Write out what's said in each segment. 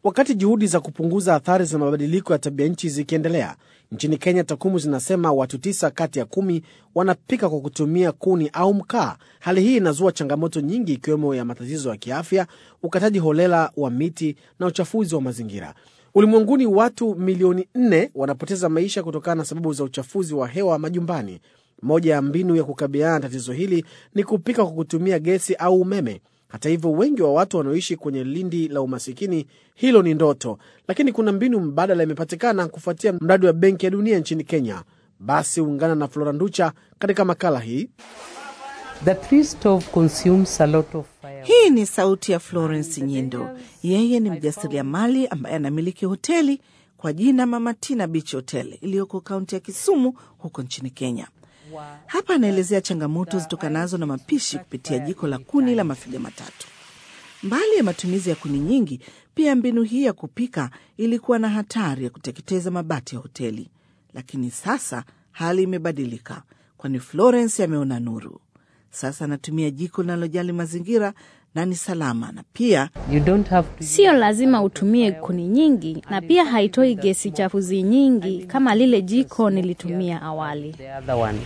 Wakati juhudi za kupunguza athari za mabadiliko ya tabia nchi zikiendelea nchini Kenya, takwimu zinasema watu tisa kati ya kumi wanapika kwa kutumia kuni au mkaa. Hali hii inazua changamoto nyingi, ikiwemo ya matatizo ya kiafya, ukataji holela wa miti na uchafuzi wa mazingira. Ulimwenguni, watu milioni nne wanapoteza maisha kutokana na sababu za uchafuzi wa hewa majumbani. Moja ya mbinu ya kukabiliana na tatizo hili ni kupika kwa kutumia gesi au umeme. Hata hivyo, wengi wa watu wanaoishi kwenye lindi la umasikini, hilo ni ndoto, lakini kuna mbinu mbadala imepatikana kufuatia mradi wa Benki ya Dunia nchini Kenya. Basi ungana na Flora Nducha katika makala hii. The tree stove consumes a lot of fire. Hii ni sauti ya Florence Nyindo. Yeye ni mjasiriamali ambaye anamiliki hoteli kwa jina Mama Tina Beach Hotel iliyoko kaunti ya Kisumu huko nchini Kenya. Hapa anaelezea changamoto zitokanazo na mapishi kupitia jiko la kuni la mafiga matatu. Mbali ya matumizi ya kuni nyingi, pia mbinu hii ya kupika ilikuwa na hatari ya kuteketeza mabati ya hoteli, lakini sasa hali imebadilika, kwani Florence ameona nuru. Sasa anatumia jiko linalojali mazingira na ni salama, na pia You don't have to Sio lazima utumie kuni nyingi, na pia haitoi gesi chafuzi nyingi kama lile jiko nilitumia awali. the other one.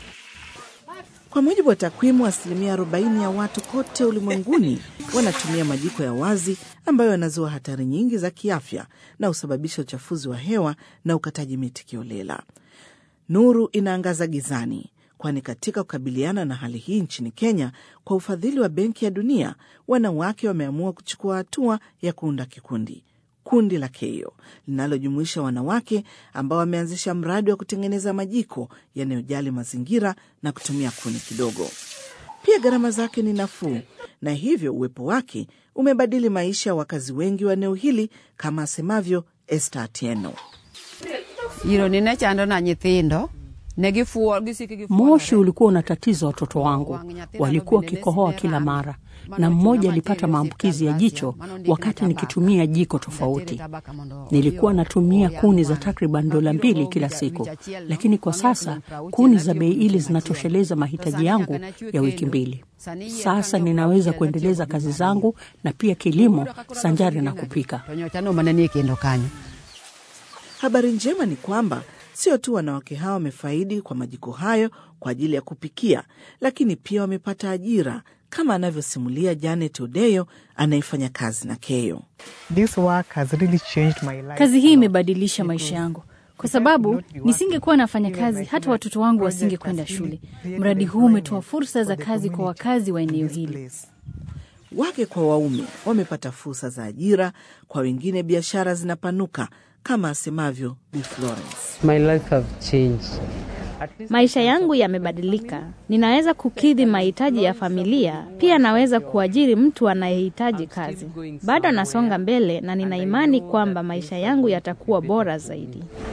Kwa mujibu wa takwimu, asilimia 40 ya watu kote ulimwenguni wanatumia majiko ya wazi ambayo yanazua hatari nyingi za kiafya na husababisha uchafuzi wa hewa na ukataji miti kiolela. Nuru inaangaza gizani, kwani katika kukabiliana na hali hii nchini Kenya, kwa ufadhili wa Benki ya Dunia, wanawake wameamua kuchukua hatua ya kuunda kikundi kundi la Keyo linalojumuisha wanawake ambao wameanzisha mradi wa kutengeneza majiko yanayojali mazingira na kutumia kuni kidogo. Pia gharama zake ni nafuu, na hivyo uwepo wake umebadili maisha ya wakazi wengi wa eneo hili, kama asemavyo Esther Atieno. iro nine chando na nyithindo negifuo gisiki gifuo Moshi ulikuwa unatatiza watoto wangu, walikuwa wakikohoa kila mara, na mmoja alipata maambukizi ya jicho wakati nikitumia jiko tofauti. Nilikuwa natumia kuni za takriban dola mbili kila siku, lakini kwa sasa kuni za bei ile zinatosheleza mahitaji yangu ya wiki mbili. Sasa ninaweza kuendeleza kazi zangu na pia kilimo sanjari na kupika. tonyochano manenie kendo kanyo Habari njema ni kwamba sio tu wanawake hawa wamefaidi kwa majiko hayo kwa ajili ya kupikia, lakini pia wamepata ajira, kama anavyosimulia Janet Odeyo anayefanya kazi na Keyo. This work has really changed my life. Kazi hii imebadilisha maisha yangu kwa sababu nisingekuwa nafanya kazi, hata watoto wangu wasingekwenda shule. Mradi huu umetoa fursa za kazi kwa wakazi wa eneo hili. Wake kwa waume wamepata fursa za ajira, kwa wengine biashara zinapanuka, kama asemavyo Bi Florence. My life have changed. At least Maisha yangu yamebadilika, ninaweza kukidhi mahitaji ya familia, pia naweza kuajiri mtu anayehitaji kazi. Bado nasonga mbele na nina imani kwamba maisha yangu yatakuwa bora zaidi.